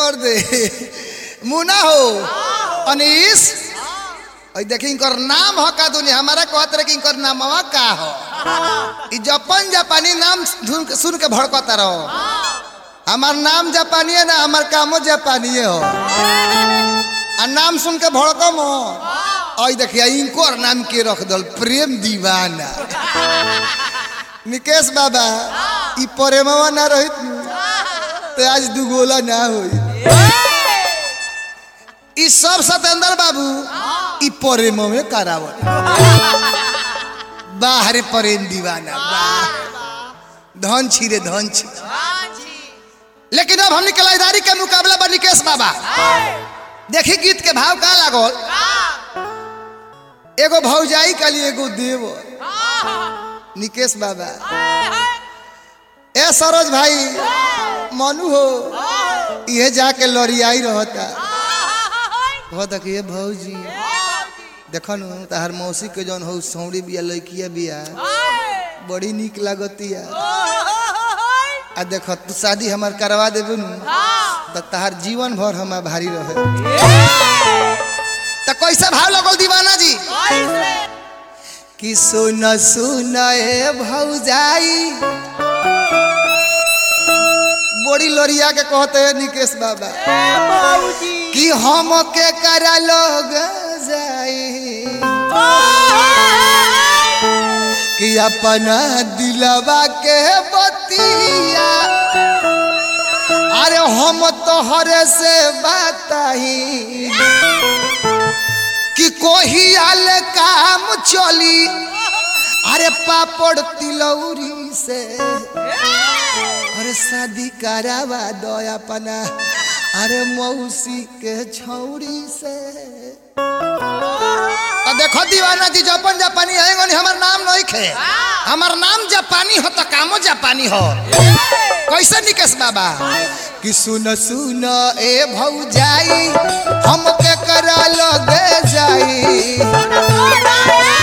कर दे मुना हो अनीस और देखी इनकर नाम हो का दुनिया हमारा कहत रहे कि इनकर नामवा का हो ई जपन जापानी नाम सुन के सुन के भड़कता रहो हमार नाम जापानी है ना हमार कामो जापानी हो आ नाम सुन के भड़कम हो और देखिए इनको और नाम के रख दल प्रेम दीवाना निकेश बाबा ई प्रेमवा ना रहित नु, तो आज दुगोला ना होई ई सब सतेंद्र बाबू ई प्रेम में करावल बाहरे प्रेम दीवाना वाह धन छिरे धन छिरे लेकिन अब हमने कलादारी के मुकाबला बा निकेश बाबा देखी गीत के भाव का लागल एगो भौजाई के लिए एगो देव निकेश बाबा ए सरोज भाई मनु हो ये जाके लड़ियाई रहता कहता कि ये भौजी देखो नु तहार मौसी के जौन हो सौड़ी बिया लड़किया बिया बड़ी निक लागतिया आ देखो तू शादी हमार करवा देबे नु तो तहार जीवन भर हमार भारी रहे तो कैसा भाव लगल दीवाना जी कि सुन सुन ए भौजाई बड़ी लोरिया के कहते हैं निकेश बाबा कि हम के करा लोग जाई कि अपना दिलवा के बतिया अरे हम तोहरे से बताई कि कोही आल काम चली अरे पापड़ तिलौरी से अरे शादी करावा दो अपना अरे मौसी के छौरी से तो देखो दीवाना जी जापान जापानी है गनी हमार नाम नहीं खे हमार नाम जापानी हो तो कामो जापानी हो कैसे निकेश बाबा कि सुन सुन ए भौजाई हम के करा लगे जाई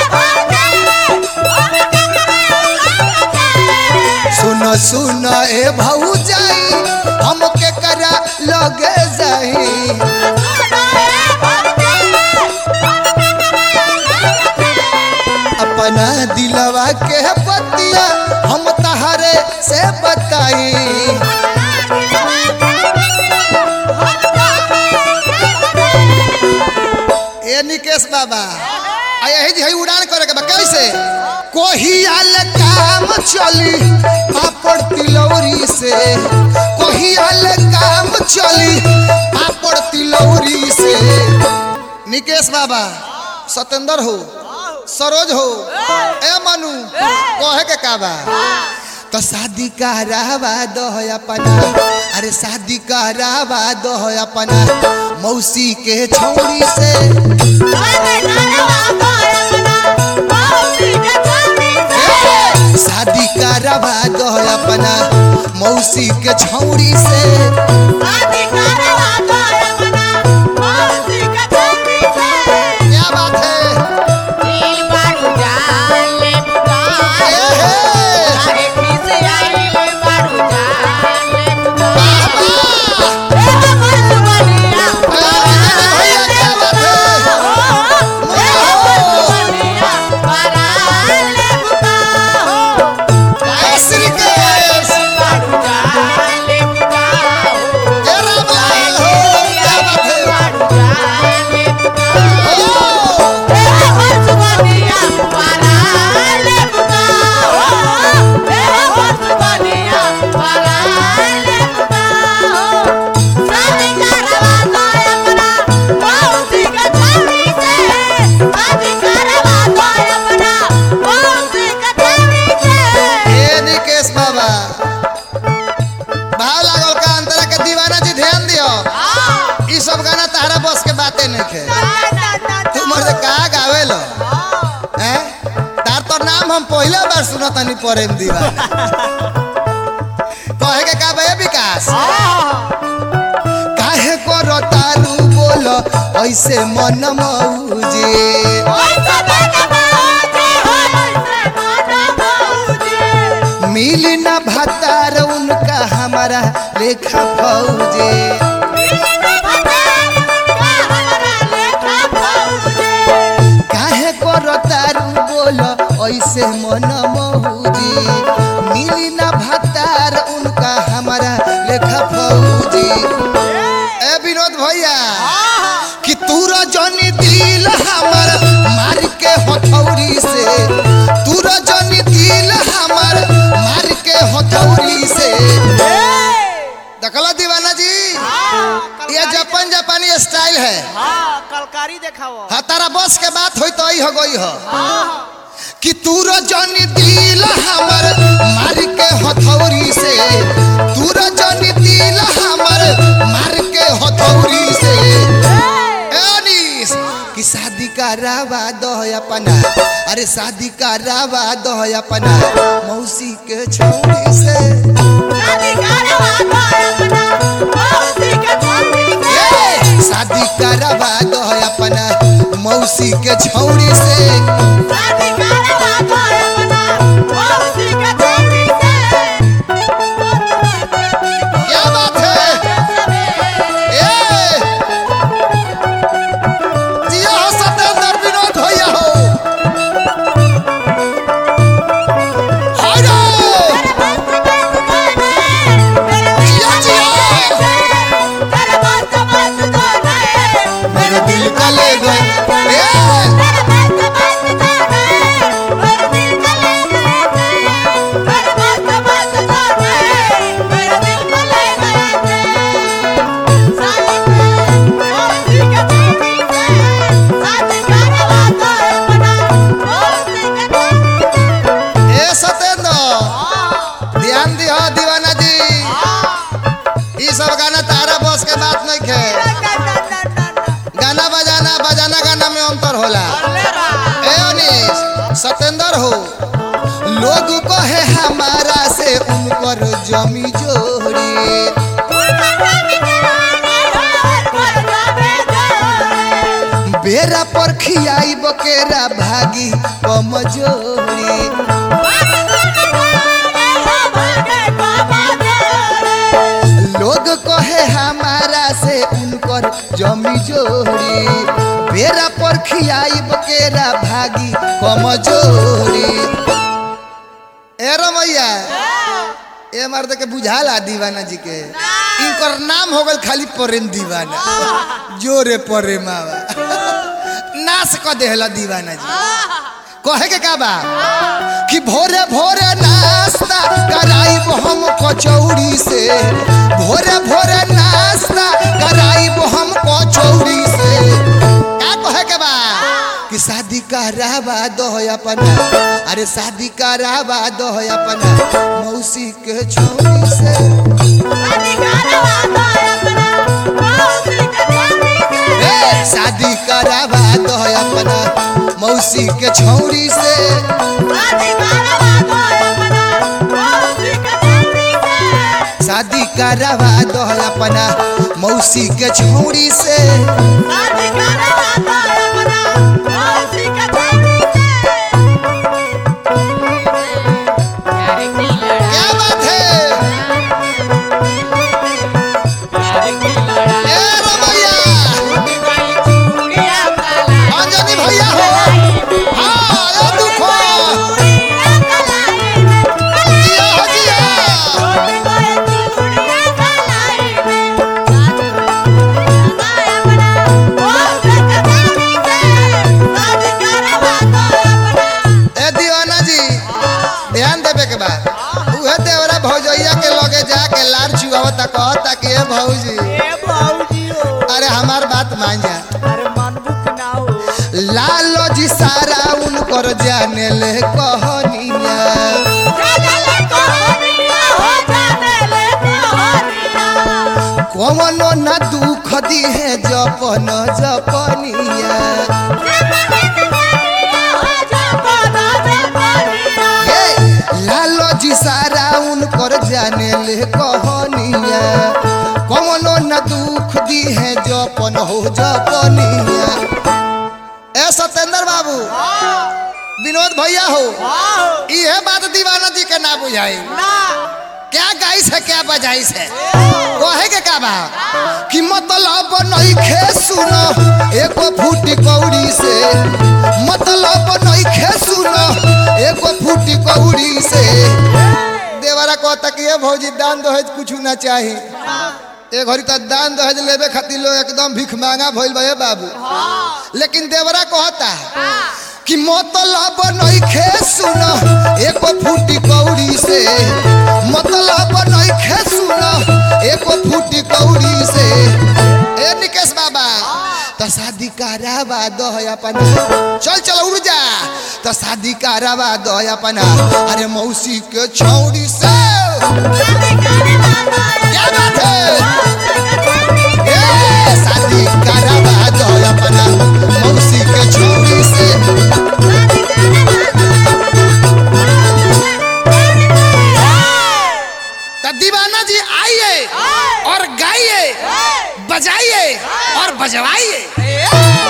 सुन सुन ए भौजाई हम के करा लगे जाई अपना दिलवा के बतिया हम तहरे से बताई ए निकेश बाबा आ यही जी हई उड़ान करे के बा कैसे कोही आल काम चली पापड़ तिलौरी से कोही आल काम चली पापड़ तिलौरी से निकेश बाबा सतेंद्र हो सरोज हो ए मनु कहे के का बा तो शादी करावा दो अपना अरे शादी करावा दो अपना मौसी के छौरी से शादी करावा दो अपना मौसी के छौरी से क्या बात है ए हे भैया क्या बात है श्री केश ए रामलाल हो क्या बात है ओ ए निकेश बाबा भाव लागल का अंतरा के दीवाना जी ध्यान दियो ई सब गाना तारा बस के बातें नहीं खे तू मर कहा गावे लो हैं तार तो नाम हम पहले बार सुना तनी प्रेम दीवाना कहे के का बे विकास काहे को रोतारू बोलो ऐसे मन मौजे मिल न भतार उनका हमारा लेखा फौजे बन मौजी मिली ना भतार उनका हमारा लेखा फौजी ए विनोद भैया कि तू रजनी दिल हमर मार के हथौड़ी से तू रजनी दिल हमर मार के हथौड़ी से देखला दीवाना जी ये जापान जापानी स्टाइल है हाँ कलकारी देखाओ हाँ तारा बस के बात होई तो आई हो गई हो कि तू रजनी दिल हमर मार के हथौड़ी से तू रजनी दिल हमर मार के हथौड़ी से ए अनीस कि शादी का रावा दो अपना अरे शादी का रावा दो अपना मौसी के छौड़ी से ए, शादी का रावा दो अपना मौसी के छौड़ी से क्या बात है ए जिया हो सत्येंद्र विनोद भैया हो हाय रे मेरे दिल का ले गए ए ए सत्येंद्र ध्यान दिहो दीवाना जी ई सब गाना तारा बस के बात नहीं खे गाना बजाना बजाना गाना में अंतर होला ए अनीश सत्येंद्र हो लोग कहे हमारा से उनकर जमी जोड़ी बेरा पर खियाई बकेरा भागी कमजोरी लोग कहे हमारा से उनकर जमी जोड़ी बेरा पर खियाई बकेरा भागी कमजोरी ए रमैया ए मर्द के बुझाला दीवाना जी के इनकर नाम हो गल खाली प्रेम दीवाना जोरे प्रेम नाश क देहला दीवाना जी कहे के का बा कि भोरे भोरे नाश्ता कराइब हम कचौड़ी से भोरे भोरे नाश्ता कराइब हम कचौड़ी से का कहे के बा कि शादी करावा दो अपना अरे शादी करावा दो अपना मौसी के छौड़ी से ए, शादी करावा दो अपना मौसी के छौड़ी से शादी करावा दो अपना मौसी के छौड़ी से क्या बात है ए रमैया अंजनी भैया हो हाँ ए दुखो जिया हो जिया ए दीवाना जी ध्यान देवे के बाद उहे देवरा भौजैया के लगे जाके लार चुआवता कहता कि ए भौजी अरे हमार बात मान जा लालो जी सारा उनकर जाने ले कहनिया कवनो न दुख दी है जपन जपनिया ए, लालो जी सारा उनकर जाने ले कहनिया कवनो न दुख दी है जपन हो जपनिया ए सत्येंद्र बाबू विनोद भैया हो इहे बात दीवाना जी के ना बुझाई क्या गाइस है क्या बजाइस है कहे के का बा कि मतलब नहीं खे सुनो एको फूटी कौड़ी से मतलब नहीं खे सुनो एको फूटी कौड़ी से देवरा कहता कि ये भौजी दान दहेज कुछ ना चाही ए घड़ी तो दान दहेज लेबे खातिर लोग एकदम भीख मांगा भइल बा ए बाबू लेकिन देवरा कहता कि मतलब नइखे सुन एको फूटी कौड़ी से मतलब नइखे सुन एको फूटी कौड़ी से ए निकेश बाबा तो शादी करावा दो है अपना चल चल उड़ जा तो शादी करावा दो है अपना अरे मौसी के छौड़ी से क्या बात है ए शादी करावा दो है अपना मौसी के छौड़ी से तो दीवाना जी आइए और गाइए बजाइए और बजवाइए